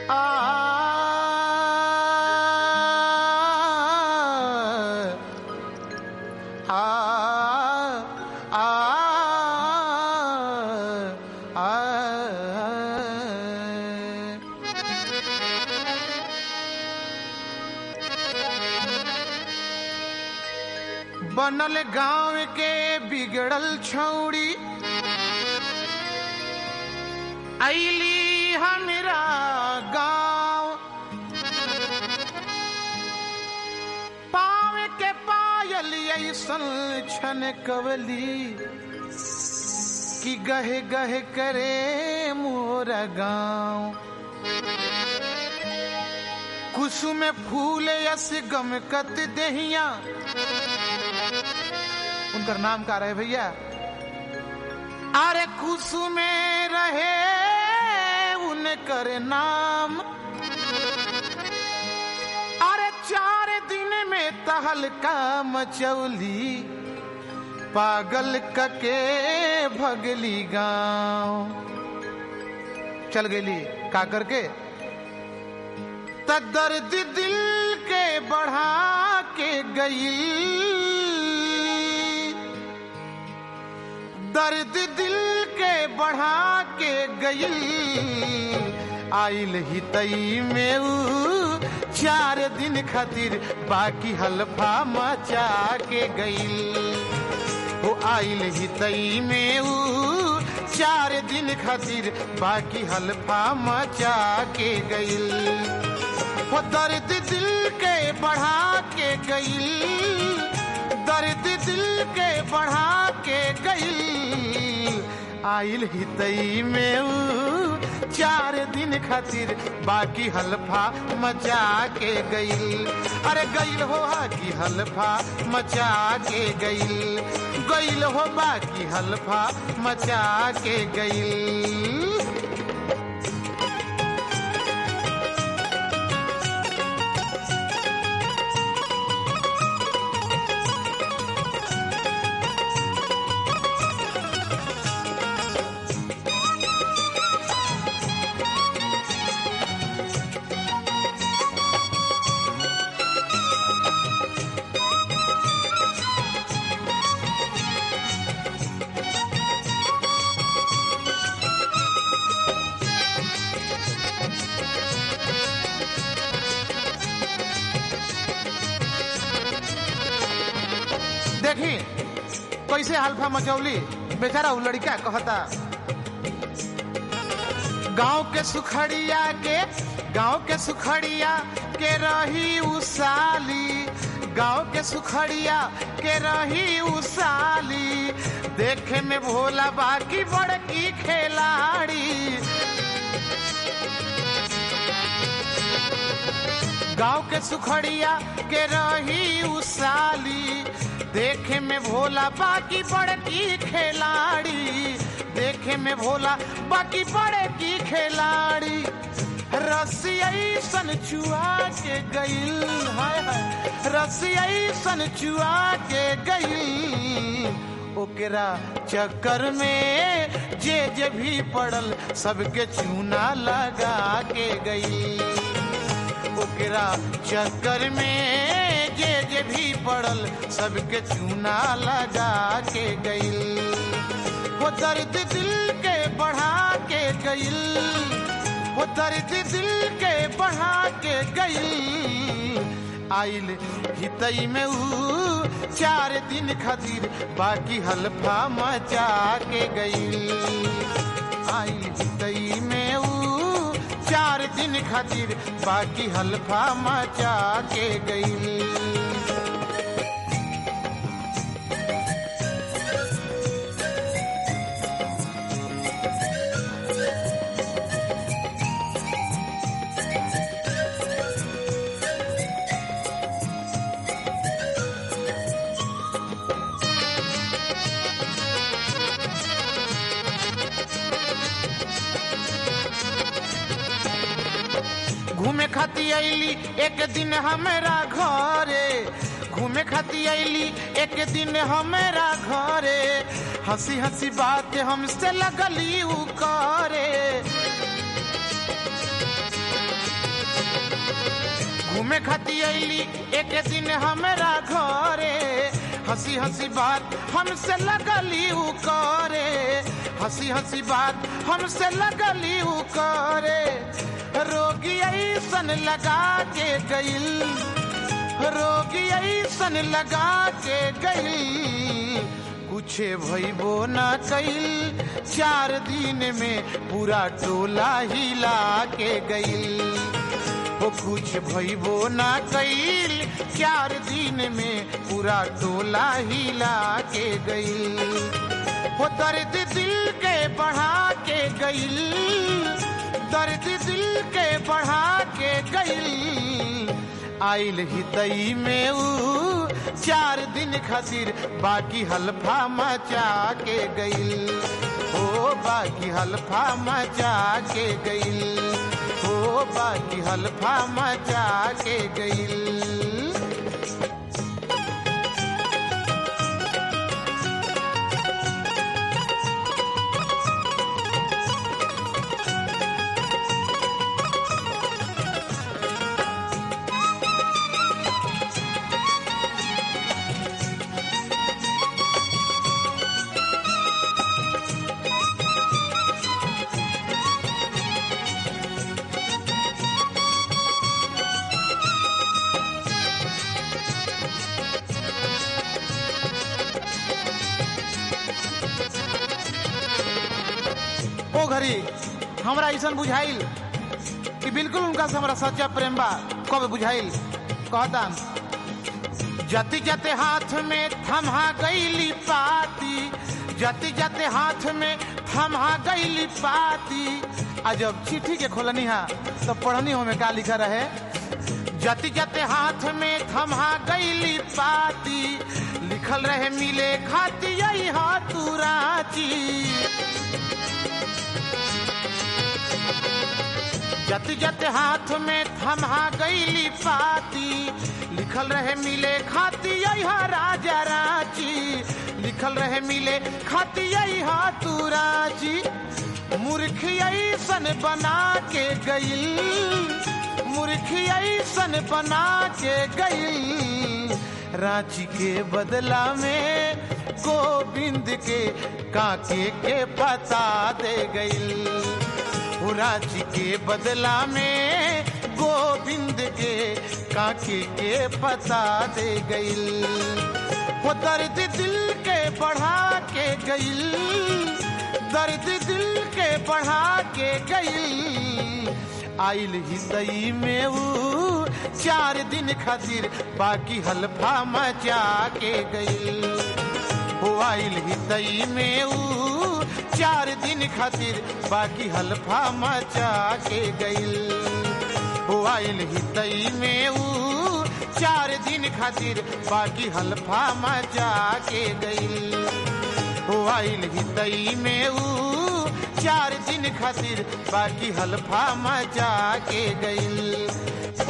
आ आ आ बनल गांव के बिगड़ल छौड़ी ऐली हमरा गांव पाव के पायल ऐसन छन कवली कि गहे गहे करे मोरा गांव कुसुम फूल यस गमकत दहिया उनकर नाम का रहे भैया अरे कुसुमे रहे उनकर नाम अरे चार दिन में तहलका मचौली पागल कके भगली गांव चल गेली का करके त दर्द दिल के बढ़ा के गई दर्द दिल के बढ़ा के गई आइल ही तई में ऊ चार दिन खातिर बाकी हल्फा मचा के गई वो आइल ही तई में ऊ चार दिन खातिर बाकी हल्फा मचा के गई वो दर्द दिल के बढ़ा के गई दर्द दिल के बढ़ा के गई आइल ही तई में ऊ चार दिन खातिर बाकी हल्फा मचा के गई अरे गईल हो की हल्फा मचा के गई गईल हो बाकी हल्फा मचा के गई देखी कैसे हल्फा मचौली बेचारा उ लड़का कहता गांव के सुखड़िया के गांव के सुखड़िया के रही उसाली गांव के सुखड़िया के रही उसाली देखे में भोला बाकी बड़की खिलाड़ी गांव के सुखड़िया के रही उसाली देखे में भोला बाकी बड़की खिलाड़ी देखे में भोला बाकी बड़की खिलाड़ी रसिया सन चुआ के गईल हाय हाय रसिया सन चुआ के गईल ओकरा चक्कर में जे जे भी पड़ल सबके चूना लगा के गई ओकरा चक्कर में जे जे भी पड़ल सबके चूना लगा के गईल वो दर्द दिल के बढ़ा के गईल वो दर्द दिल के बढ़ा के गईल आइल हितई में ऊ चार दिन खातिर बाकी हल्फा मचा के गईल आइल हितई में ऊ चार दिन खातिर बाकी हल्फा मचा के गई घूमे खाती अली एक दिन हमारा घरे घूमे खाती अली एक दिन हमारा घरे हंसी हंसी बात हमसे लगली उ करे घूमे खाती अली एक दिन हमरा घरे हंसी हंसी बात हमसे लगली उ करे हंसी हंसी बात हमसे लगली उ करे रोगी ऐसन लगा के गइल रोगी ऐसन लगा के गइल कुछ भइबो ना कइल चार दिन में पूरा टोला हिला के गइल वो कुछ भइबो ना कइल चार दिन में पूरा टोला हिला के गइल वो दर्द दिल के बढ़ा के गइल दर्द दिल के बढ़ा के गइल आइल ही तई में ऊ चार दिन खातिर बाकी हल्फा मचा के गइल ओ बाकी हल्फा मचा के गइल ओ बाकी हल्फा मचा के गइल ओ घड़ी हमरा ऐसा बुझाइल कि बिल्कुल उनका से हमरा सच्चा प्रेम बा कब बुझाइल कहता जति जते हाथ में थमा गईली पाती जति जते हाथ में थमा गईली पाती आ जब चिट्ठी के खोलनी हा तो पढ़नी हो में का लिखा रहे जति जते हाथ में थमा गईली पाती लिखल रहे मिले खाती यही हाथू राची जत जत हाथ में थमा गईली पाती लिखल रहे मिले खाती यहाँ राजा रांची लिखल रहे मिले खाती यहाँ तू रांची मूर्ख ऐसन बना के गईल मूर्ख ऐसन बना के गईल रांची के बदला में गोविंद के काके के पता दे गईल रांची के बदला में गोविंद के काके के पता दे गईल वो दर्द दिल के बढ़ा के गईल दर्द दिल के बढ़ा के गईल आइल ही तई में ऊ चार दिन खातिर बाकी हल्फा मचा के गईल हो आइल ही तई में ऊ चार दिन खातिर बाकी हल्फा मचा के गईल हो आइल ही तई में ऊ चार दिन खातिर बाकी हल्फा मचा के गईल हो आइल ही तई में ऊ चार दिन खातिर बाकी हल्फा मचा के गईल